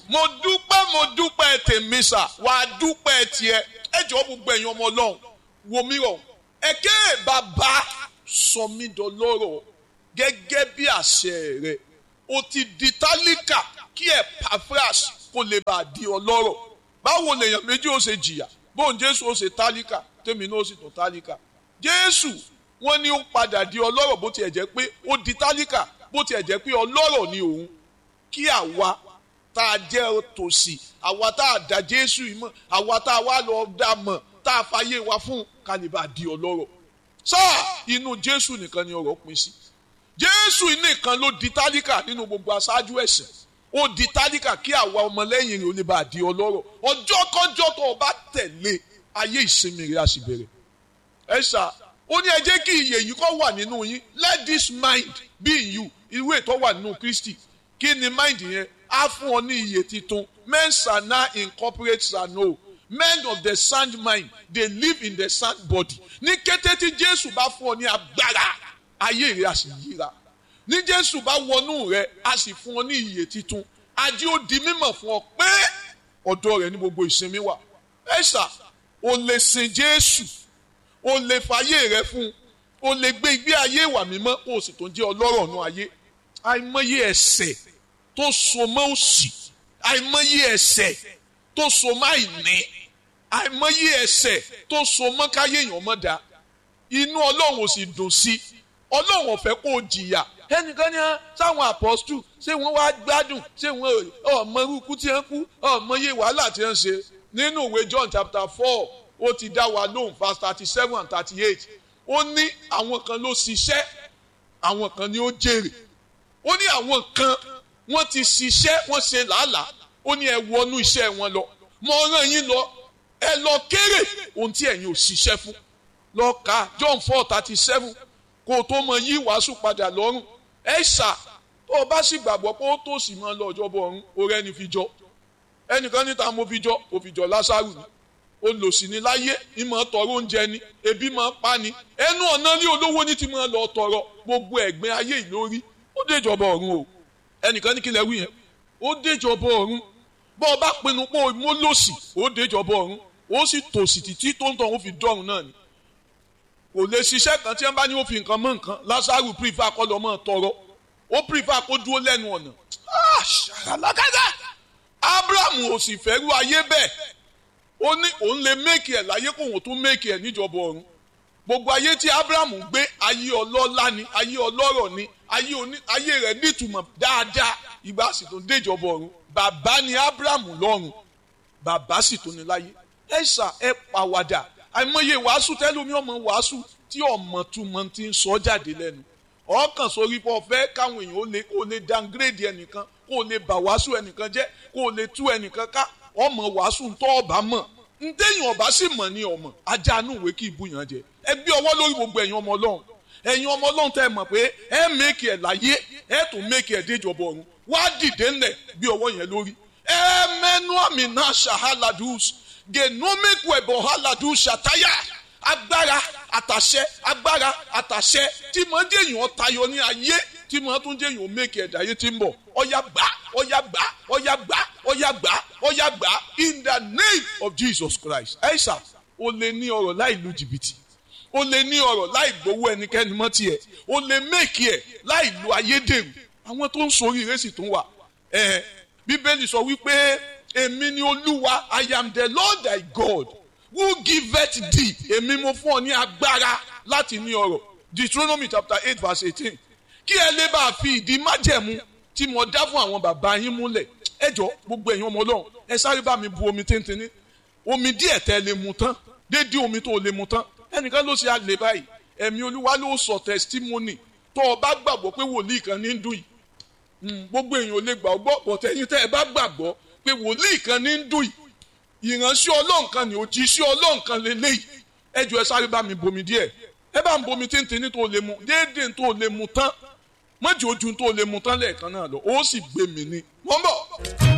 mo dúpẹ́ mo dúpẹ́ tèmi sà wà á dúpẹ́ tiẹ̀ ẹ jọ gbogbo ẹ̀yin ọmọ ọlọ́run wò mí rọ̀ ẹ̀kẹ́ bàbá sọ mí dọlọ́rọ̀ gẹ́gẹ́ bí àṣẹ rẹ̀ o ti di tálíkà kí Epaphras kó lè bá a di ọlọ́rọ̀ báwo lèèyàn méjì ó ṣe jìyà bóun Jésù ó ṣe tálíkà tèmi náà ó sì tó tálíkà Jésù wọ́n ní ó padà di ọlọ́rọ̀ bó tiẹ̀ jẹ́ pé ó di tálíkà bó tiẹ̀ jẹ́ pé ọlọ́rọ̀ ni òun kí àwa tá a jẹ́ tòsí àwa tá a dá Jésù yìí mọ̀ àwa tá a wá lọ dá mọ̀ tá a fàyè wa fún kálíbà di ọlọ́rọ̀ sáà inú Jésù nìkan ni ọ̀rọ̀ pín sí Jésù nìkan ló di tálíkà nínú gbogbo aṣáájú ẹ̀sìn ó di tálíkà kí àwa ọmọlẹ́yìn rẹ̀ ó lè bá a di ọlọ́rọ̀ ọjọ́ kọjọ́ tó o bá tẹ̀lé ayé ìsinmi rẹ̀ á sì bẹ̀rẹ̀ ẹ ṣá ó ní ẹ jẹ́ kí iyè yìí kó wà nínú yín let this mind be in you irú ètò wà nínú Kristi kí ni mind yẹn á fún ọ ní iyè titun men shall now incorporate shall know men of the sound mind they live in the sound body ní kété tí Jésù bá fún ọ ní agbára ayé rẹ á sì yíra ní Jésù bá wọnú rẹ á sì fún ọ ní iyè titun ajé ó di mímọ̀ fún ọ pé ọ̀dọ̀ rẹ ní gbogbo ìsinmi wà ẹ ṣá o lè sin Jésù o lè fàyè rẹ fún o lè gbé ìgbé ayé ìwà mímọ́ o sì tó jẹ́ ọlọ́rọ̀ nù ayé àìmọye ẹ̀ṣẹ̀ tó so mọ́ òṣì àìmọye ẹ̀ṣẹ̀ tó so mọ́ àìní àìmọye ẹ̀ṣẹ̀ tó so mọ́ káyé èèyàn mọ́ da inú ọlọ́run ò sì dùn sí ọlọ́run ò fẹ́ kó o jìyà ẹnìkan ní sáwọn apọ́stù ṣé wọ́n wá gbádùn ṣé wọ́n ọmọ irúkú tí wọ́n kú ọmọ iye wàhálà tí wọ́n ṣe nínú ìwé John chapter four ó ti dá wa lóhùn verse thirty seven and thirty eight ó ní àwọn kan ló ṣiṣẹ́ àwọn kan ni ó jèrè ó ní àwọn kan wọ́n ti ṣiṣẹ́ wọ́n ṣe làálàá ó ní ẹ wọnú iṣẹ́ wọn lọ mo rán yín lọ ẹ lọ kéré ohun tí ẹ̀yin ò ṣiṣẹ́ fún lọ ka John four thirty seven kó o tó mọ yí wàásù padà lọ́rùn ẹ ṣà tó o bá sì gbàgbọ́ pé ó tó sì máa lọ ọjọ́ bọ̀ ọ̀run orí ẹni fi jọ ẹnìkan níta mo fi jọ ó fi jọ Lásárù ni olòṣì ni láyé ìmọ̀ tọrọ oúnjẹ ni ebi máa pa ni ẹnu ọ̀nà ní olówó ní ti máa lọ tọrọ gbogbo ẹ̀gbin ayé ìlórí ó déjọba ọ̀run o ẹnìkan ní kílẹ̀ wí yẹn ó déjọba ọ̀run bọ́ ọ bá pinnu pé mo lòṣì ó déjọba ọ̀run ó sì tòṣì títí tó ń tọ̀ ó fi dọ́run náà ni kò lè ṣiṣẹ́ kan tí wọ́n bá ní ó fi nǹkan mọ́ nǹkan Lásárù pírífà kọ́ lọ́ mọ́ tọrọ ó pírífà kó dúró lẹ́nu ọ̀nà ṣàlàkàtà Abrahamu ò sì fẹ́rù ayé bẹ́ẹ̀ ó ní òun lè méèkì ẹ̀ láyé kó òun tún méèkì ẹ̀ níjọba ọ̀run gbogbo ayé tí Abrahamu gbé ayé ọlọ́lá ni ayé ọlọ́rọ̀ ni ayé oní ayé rẹ̀ nítumọ̀ dáadáa ìgbà sì tún déjọba ọ̀run bàbá ni Abrahamu lọ́run bàbá sì tún ní láyé ẹ ṣà ẹ pàwàdà àìmọye wàásù tẹlómi ọmọ wàásù tí ọmọ túmọ̀ ti ń sọ jáde lẹ́nu ọkàn sórí pọ̀ fẹ́ káwọn èèyàn ó lè kó lè downgrade ẹnìkan kó lè bà wàásù ẹnìkan jẹ́ kó lè tú ẹnìkan ká ọmọ wàásù tó ọba mọ̀ ntẹ́yìn ọba sì mọ̀ ní ọmọ ajánú ìwé kí ibùyàn jẹ ẹ gbé ọwọ́ lórí gbogbo ẹ̀yin ọmọ ọlọ́run ẹ̀yin ọmọ ọlọ́run tẹ́ ẹ mọ̀ pé ẹ mẹ́kì ẹ̀ láyé ẹ tún mẹ́kì ẹ̀ déjọba ọ̀run wá dìde ńlẹ̀ bí ọwọ́ yẹn lórí ẹ mẹ́nu àmì náà ṣàhálàdùs genomic web ọ̀hálàdùs ṣàtáyà agbára àtàṣẹ agbára àtàṣẹ tí mo jẹ́ èèyàn tayọ ní ayé tí mo tún jẹ́ èèyàn mẹ́kì ẹ̀dá ayé tí ń bọ̀ ọ̀yà gbà ọ̀yà gbà ọ̀yà gbà ọ̀yà gbà ọ̀yà gbà in the name of Jesus Christ. ẹ̀sà o lè ní ọ̀rọ̀ láì lu jìbìtì o lè ní ọ̀rọ̀ láì gbowó ẹnikẹ́ni mọ́ tiẹ̀ o lè mẹ́kì ẹ̀ láì lu ayédèrú àwọn tó ń sori ìrẹsì tó ń wà. ẹ bíbélì sọ wípé èmi ni olúwa I am the Lord thy God who giveth thee èmi mo fún ọ ní agbára láti ní ọ̀rọ̀ Deuteronomy chapter eight verse eighteen kí ẹ lè bá a fi ìdí májẹ̀mú tí mo dá fún àwọn bàbá yín múlẹ̀ ẹ jọ gbogbo ẹ̀yin ọmọ ọlọ́run ẹ sáré bá mi bu omi téńténí omi díẹ̀ tẹ́ lè mu tán dédé omi tó lè mu tán ẹnìkan ló ṣe àlè báyìí ẹ̀mí olúwa ló sọ testimony tó o bá gbàgbọ́ pé wòlíì kan ní ń dùn yìí gbogbo èèyàn ò lè gbà ọgbọ́ bọ̀tẹ́yìn tẹ́ ẹ bá gbàgbọ́ pé wòlíì kan ní ń dùn yìí ìránṣẹ́ ọlọ́run kan ní òjíṣẹ́ ọlọ́run kan lélẹ́yìí ẹ jọ ẹ sáré bá mi bomi díẹ̀ ẹ bá ń bomi téńténí tó lè mu déédéé tó lè mu tán mọ́jì ojú tó lè mu tán lẹ́ẹ̀kan náà lọ ó sì gbé mi ní. wọ́n bọ̀.